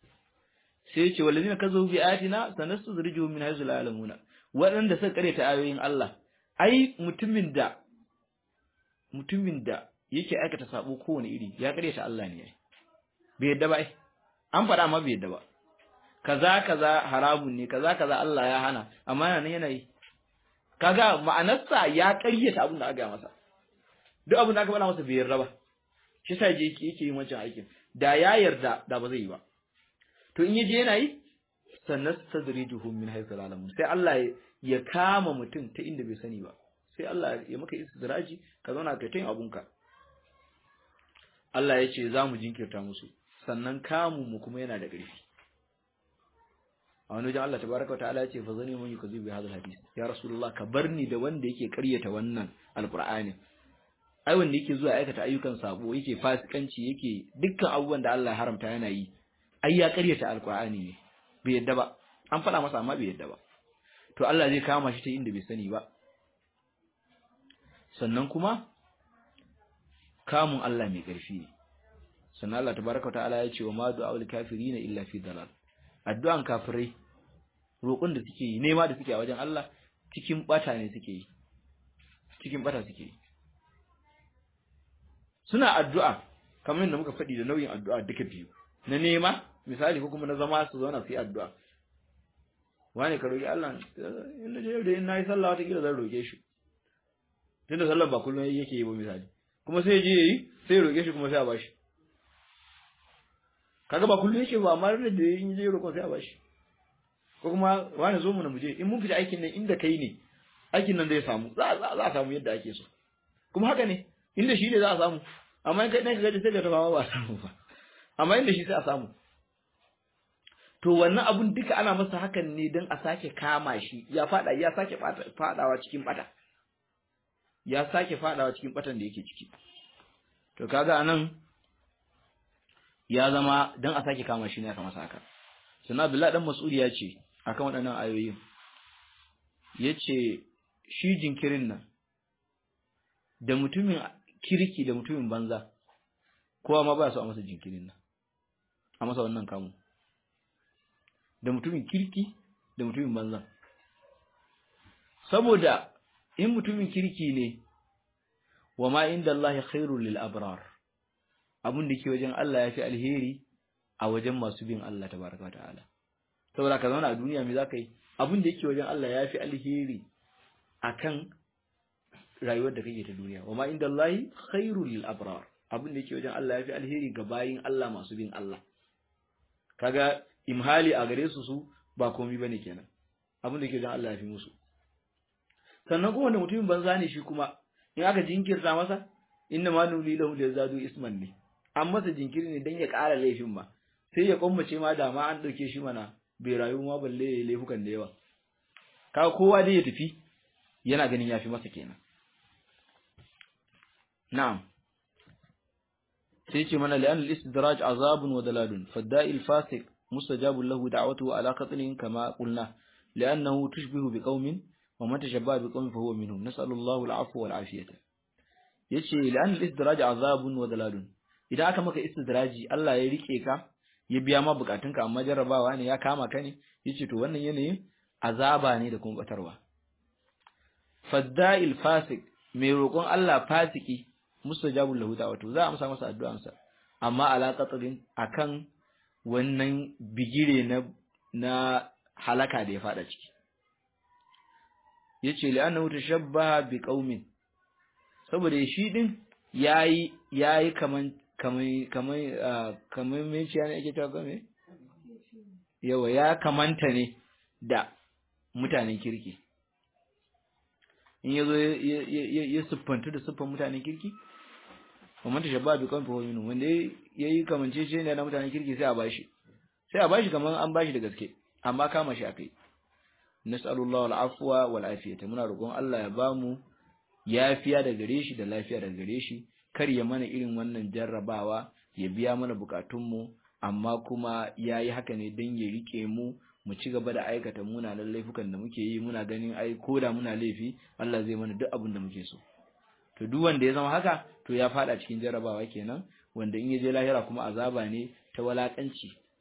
A: sai ya ce wallazina kazabu bi ayatina sanastadrijuhum min haythu la ya'lamuna waɗanda suka karyata ayoyin Allah ai mutumin da mutumin da yake aikata sabo kowane iri ya karyata Allah ne bai yadda ba ai an faɗa amma bai yadda ba kaza kaza haramun ne kaza kaza Allah ya hana amma yana nan yana yi kaga ma'anarsa ya karyata abin da aka yi masa duk abin da aka faɗa masa bai yarda ba shi yasa je yake yake yin wancan aikin da ya yarda da ba zai yi ba to in yaje yana yi sanastadrijuhum min haythu la ya'lamun sai Allah ya kama mutum ta inda bai sani ba sai Allah ya maka istidraji ka zauna kai tayin abunka Allah ya ce za mu jinkirta musu sannan kamun mu kuma yana da ƙarfi a wani wajen Allah tabaraka wa ta'ala ya ce fa zani mun yukazi bi hadal hadis ya rasulullah ka barni da wanda yake ƙaryata wannan alqur'ani ai wanda yake zuwa aikata ayyukan sabo yake fasikanci yake dukkan abubuwan da Allah ya haramta yana yi ai ya ƙaryata alqur'ani ne bai yadda ba an faɗa masa amma bai yadda ba to Allah zai kama shi ta inda bai sani ba sannan kuma kamun Allah mai ƙarfi ne sannan Allah tabaraka ta'ala ya ce wa ma du'aul kafirina illa fi dalal addu'an kafirai roƙon da suke yi nema da suke a wajen Allah cikin bata ne suke yi cikin bata suke yi suna addu'a kamar yadda muka faɗi da nauyin addu'a duka biyu na nema misali ko kuma na zama su zauna su yi addu'a wani ka roƙi Allah in na je da in na yi sallah wata kila zan roƙe shi tunda sallar ba kullum yake yi ba misali kuma sai je yi sai roƙe shi kuma sai a bashi kaga ba kullum yake ba amma da in je roƙon sai a bashi ko kuma wani zo mu na muje in mun fita aikin nan inda kai ne aikin nan zai samu za za a samu yadda ake so kuma haka ne inda shi ne za a samu amma in kai ne ka gaji sai ka tafa ba a samu ba amma inda shi sai a samu to wannan abun duka ana masa hakan ne don a sake kama shi ya fada ya sake fadawa cikin bata ya sake fadawa cikin batan da yake ciki to kaga anan ya zama don a sake kama shi ne aka masa haka sannan Abdullahi dan Mas'ud ya ce akan waɗannan ayoyin yace shi jinkirin nan da mutumin kirki da mutumin banza kowa ma ba su a masa jinkirin nan a masa wannan kamu da mutumin kirki da mutumin banza saboda in mutumin kirki ne wa ma inda Allah khairul lil abrar abun da ke wajen Allah yafi alheri a wajen masu bin Allah tabaraka wa ta'ala saboda ka zauna a duniya me zaka yi abun da yake wajen Allah yafi alheri akan rayuwar da kake ta duniya wa ma inda Allah khairul lil abrar abun da yake wajen Allah yafi alheri ga bayin Allah masu bin Allah kaga imhali a gare su su ba komai bane kenan abin da ke don Allah ya fi musu sannan kuma da mutumin banza ne shi kuma in aka jinkirta masa inna ma nuli lahu yazadu isman ne an masa jinkiri ne dan ya ƙara laifin ma sai ya kwammace ma da ma an dauke shi mana bai rayu ma balle ya laifukan da yawa kaga kowa dai ya tafi yana ganin yafi masa kenan na'am sai ce mana li'an al-istidraj azabun wa dalalun fadda'i al-fasiq mustajabun lahu da'watuhu ala qatlin kama qulna li'annahu tushbihu biqaumin wa man tashabbaha biqaumin fa huwa minhum nas'alu Allahu al-'afwa wal 'afiyata yace li'an al-istidraj azabun wa dalalun idan aka maka istidraji Allah ya rike ka ya biya ma bukatunka amma jarrabawa ne ya kama ka ne yace to wannan yanayin azaba ne da kuma batarwa fadda'il fasik mai roƙon Allah fasiki mustajabul lahu da'watu za a amsa masa addu'ansa amma ala qatrin akan wannan bigire na na halaka da ya fada ciki yace li annahu tashabbaha bi qaumin saboda shi din yayi yayi kaman kaman kaman kaman me ce ne ake ta game yawa ya kamanta ne da mutanen kirki in yazo ya siffanta da siffan mutanen kirki kamar ta shabba bi kan fa wani wanda yayi kamance ce ne na mutanen kirki sai a bashi sai a bashi kamar an bashi da gaske amma kama shi akai nas'alullahu al'afwa wal afiyata muna roƙon Allah ya bamu yafiya da gare shi da lafiya da gare shi kar ya mana irin wannan jarrabawa ya biya mana bukatunmu amma kuma yayi haka ne dan ya rike mu mu ci gaba da aikata munanan laifukan da muke yi muna ganin ai koda muna laifi Allah zai mana duk abin da muke so to duk wanda ya zama haka to ya fada cikin jarrabawa kenan wanda in ya je lahira kuma azaba ne ta walakanci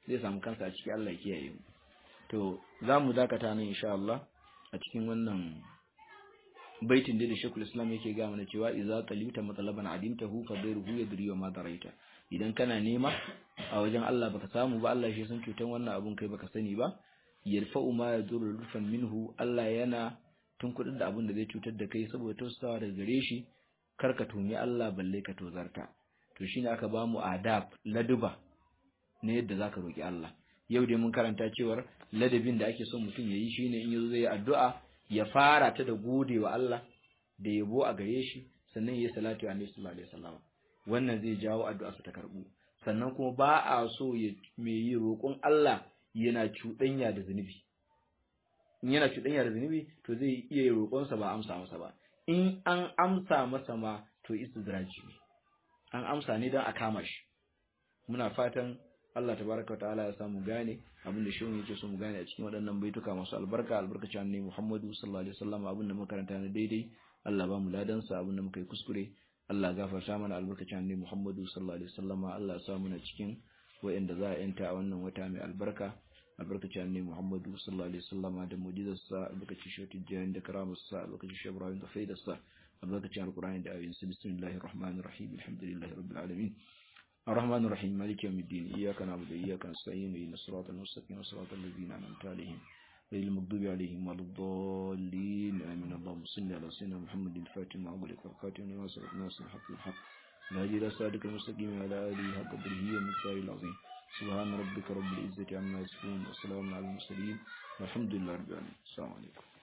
A: zai samu kansa a ciki Allah ya kiyaye mu to zamu dakata nan insha Allah a cikin wannan baitin da Sheikhul Islam yake ga mana cewa idza talita matalaban adimtahu fa ghayruhu yadri wa ma daraita idan kana nema a wajen Allah baka samu ba Allah shi san cutan wannan abun kai baka sani ba yarfa'u ma yadurru rufan minhu Allah yana tun kudin da abun da zai cutar da kai saboda tausawa daga gare shi kar ka tumi Allah balle ka tozarta to shine aka ba mu adab laduba ne yadda zaka roki Allah yau dai mun karanta cewar ladabin da ake son mutum yayi shine in yazo zai yi addu'a ya fara ta da gode wa Allah da yabo a gare shi sannan yayi salatu alaihi sallallahu alaihi wasallam wannan zai jawo addu'a ta karbu sannan kuma ba a so ya me yi roƙon Allah yana cuɗanya da zunubi in yana cuɗanya da zunubi to zai iya roƙon sa ba amsa masa ba in an amsa masa ma to istidraji ne an amsa ne don a kama shi muna fatan Allah tabaraka wa ta'ala ya samu gane abin da shehu yake so mu gane a cikin waɗannan baituka masu albarka albarkacin annabi Muhammadu sallallahu alaihi wasallam abin da muka karanta na daidai Allah ba mu ladan sa abin da muka yi kuskure Allah gafarta mana albarkacin annabi Muhammadu sallallahu alaihi wasallam Allah ya sa muna cikin wayanda za a yanta a wannan wata mai albarka albarkacin annabi Muhammadu sallallahu alaihi wasallam da mu'jizar sa albarkacin shautin jayin da karamar sa albarkacin shabrayin da faidar sa albarkacin alqur'ani da ayoyin sa bismillahir rahmanir rahim alhamdulillahi rabbil alamin الرحمن الرحيم مالك يوم الدين إياك نعبد وإياك نستعين إلى الصراط المستقيم صراط الذين أنعمت عليهم غير المغضوب عليهم ولا الضالين آمين اللهم صل على سيدنا محمد الفاتح مع أغلق والخاتم لما سبق ناصر الحق الحق الهادي إلى صراطك المستقيم وعلى آله حق قدره ومقداره العظيم سبحان ربك رب العزة عما يصفون وسلام على المرسلين والحمد لله رب العالمين السلام عليكم